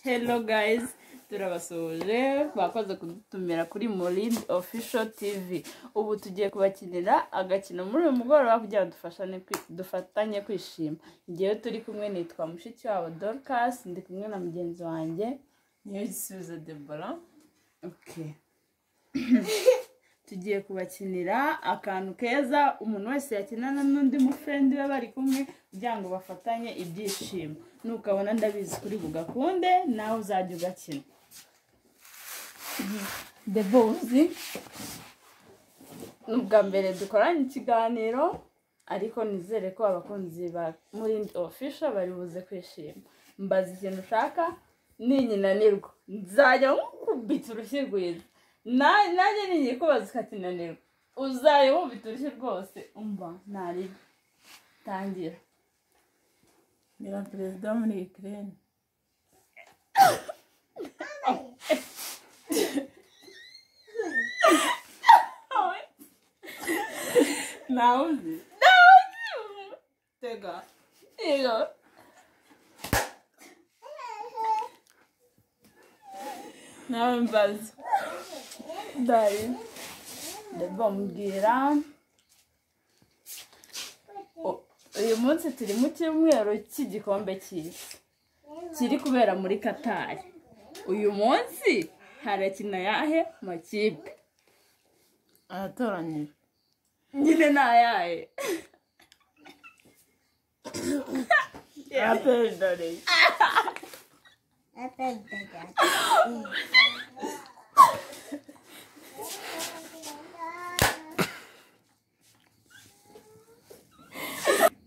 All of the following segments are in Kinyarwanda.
hello guys turabasuhuje bakoze kudutumira kuri Murind official tv ubu tugiye kubakinira agakino muri uyu mugoroba kugira ngo dufashane kwi- dufatanye kwishima ngewe turi kumwe nitwa mushiki wabo dorcas ndi kumwe na mugenzi wanjye niyo gisubizo debora okay tugiye kubakinira akantu keza umuntu wese yakinana n'undi mufrendi we bari kumwe kugira ngo bafatanye ibyishimo nukabona ndabizi kuri bugakunde nawe uzajya ugakina debo uzi ni ubwa mbere dukoranye ikiganiro ariko nizere ko abakunzi ba muri ofisha bari buze kwishima mbaza ikintu ushaka ninkinanirwa nzajya nkukubita urushyi rwiza Na- nanjye ninyikubaza ukakinanirwa uzajya wumva urushyi rwose umva ntariga tangira ni na perezida wo muri Ukraine nawe uzi tega yego nawe mbaza dari ndabwo mbwira U- uyu munsi turi mu cyumweru cy'igikombe cy'isi kiri kubera muri katari uyu munsi harakina yahe makipe aratoranyije nyine ntayaye araperezida rero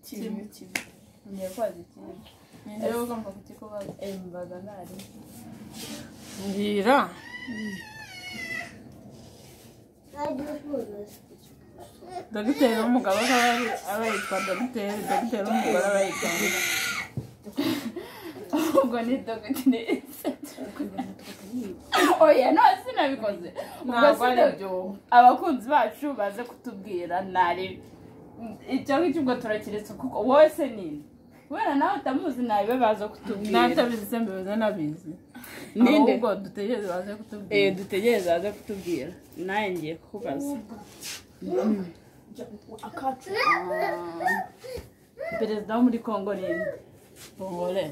kibi kibi ngiye kwaza ikibi ni nawe ugomba kukikubaza embaga ntari mbwira dogiteri w'umugabo akaba ari- aba yitwa dogiteri dogiteri w'umugore aba yitwa ngo ubwo ni dogiteri oya no sinabikoze ubwo ntabwo ari sinabi- byo abakunzi bacu baze kutubwira ntari icyo ngicyo ubwo turakiretse kuko wowe se nini kubera nawe utamuzi ntabe baza kutubwira n'atabizi se mbibuze nabizi Ninde? ahubwo dutegereze baze eh kutubwira dutegereze baze kutubwira nawe ngiye kukubaza Ah, perezida wo muri kongo nini umugore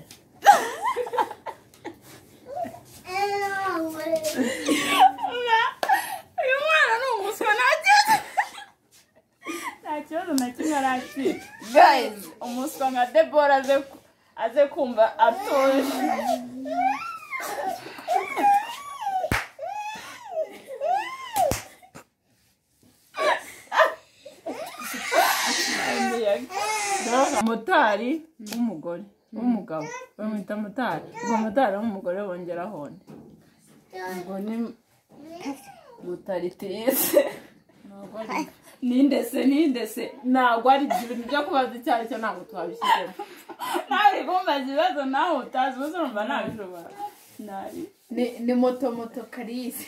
uyu mwana ni umuswa ntakibazo nta kibazo na kimwe arakira guys umuswa nka debora aze ku- aze kumva atuje Umuyaga. motari w'umugore w'umugabo bamwita motari ubwo motari w'umugore bongeraho nde ubwo ni mutaritiyese ntabwo ari nindese nindese ntabwo ari ibyo bintu byo kubaza icyo ari cyo ntabwo twabishyizemo ntari kumbaza ibibazo nawe utazi uzi urumva ntabishobora ntari ni moto moto karisi